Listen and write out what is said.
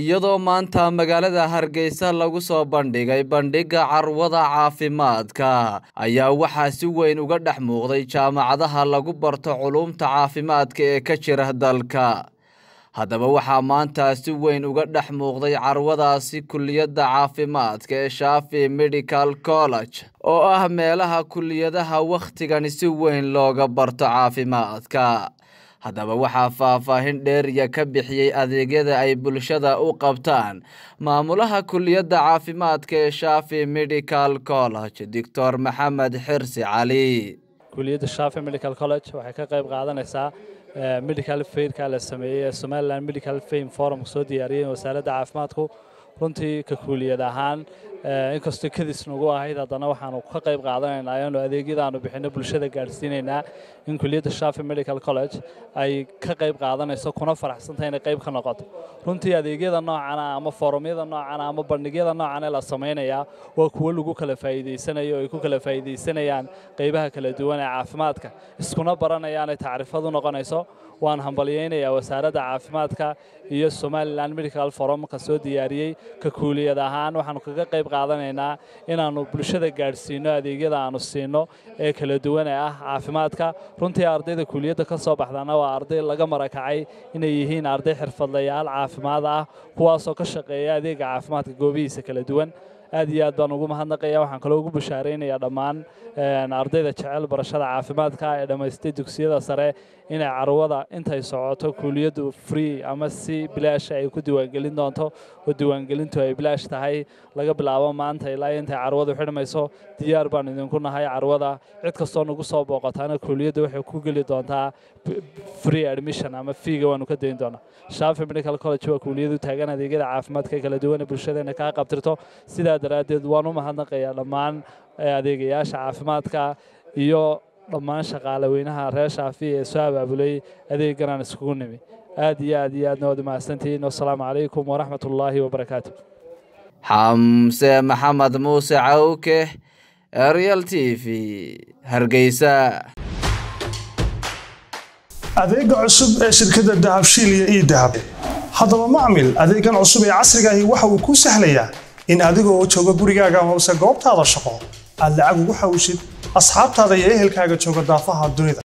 iyadoo maanta magaalada hargeysa lagu soo bandhigay bandhigga carwada caafimaadka ayaa waxaa si weyn uga dhex muuqday jaamacadaha lagu barto culuumta caafimaadka ee ka jira dalka haddaba waxaa maanta si weyn uga dhex muuqday carwadaasi kuliyadda caafimaadka ee shaafi medical college oo ah meelaha kuliyadaha wakhtigani si weyn looga barto caafimaadka haddaba waxaa faahfaahin dheeriya ka bixiyey adeegyada ay bulshada u qabtaan maamulaha kuliyadda caafimaadka ee shaafi medical college doctor maxamed xirsi cali kuliyadda shaafi medical college waxay ka qayb qaadanaysaa medical fairka la sameeyey ee somaliland medical fame forum soo diyaariyey wasaaradda caafimaadku runtii ka kuuliyad ahaan inkastoo kadis nagu ahayd haddana waxaanu ka qayb qaadanaynaa ayaanu adeegyadaanu bixino bulshada gaadhsiinaynaa in kuliyadda shaafi medical college ay ka qayb qaadanayso kuna faraxsantay inay qayb ka noqoto runtii adeegyada noocana ama forumyada noocana ama bandhigyada noocan ee la samaynayaa waa kuwo lagu kala faa'iidaysanayo oo ay ku kala faa'iidaysanayaan qaybaha kala duwan ee caafimaadka iskuna baranayaanay tacriifad u noqonayso waan hambalyaynayaa wasaaradda caafimaadka iyo somalilan medical forumka soo diyaariyey ka kuuliyad ahaan waxaanu kaga qayb qaadanaynaa inaannu bulshada gaadhsiino adeegyada aanu siino ee kala duwan ee ah caafimaadka runtii ardayda kuuliyadda ka soo baxdana waa arday laga marakacay inay yihiin arday xirfadlayaal caafimaad ah kuwaasoo ka shaqeeya adeega caafimaadka goobihiisa kala duwan aad iyo aad baan ugu mahadnaqaya waxaan kaloo ugu bashaaraynayaa dhammaan ardayda jecel barashada caafimaadka ee dhammaystay dugsiyada sare inay carwada intay socoto kuuliyaddu free ama si bilaash ay ku diiwaangelin doonto oo diiwaangelintu ay bilaash tahay laga bilaabo maanta ilaa intay carwadu xidhmayso diyaar baan idinku nahay carwada cid kastoo nagu soo booqotaana kuuliyadda waxay ku geli doontaa free admission ama fiiga waanu ka dayn doonaa shaafi medical college waa kuuliyadu taagan adeegyada caafimaadka kala duwan ee bulshadeena kaa qabtirto sidaa daraaddeed waan u mahadnaqayaa dhammaan adeegayaasha caafimaadka iyo dhammaan shaqaale weynaha reer shaafi ee soo abaabulay adeeganaan iskugu nimi aad iyo aad iyo aadna waad umahadsantihiin wasalaamu calaykum waraxmat ullaahi wabarakaatu xamse maxamed muuse cawke arial t v hargeysa adeega cusub ee shirkadda dahabshiil iyo ii dahab haddaba macmil adeegan cusub ee casrigaahi waxa uu kuu sahlayaa in adigoo jooga gurigaaga hoose goobtaada shaqo aad lacag ugu xawshid asxaabtaada iyo ehelkaaga jooga daafaha dunida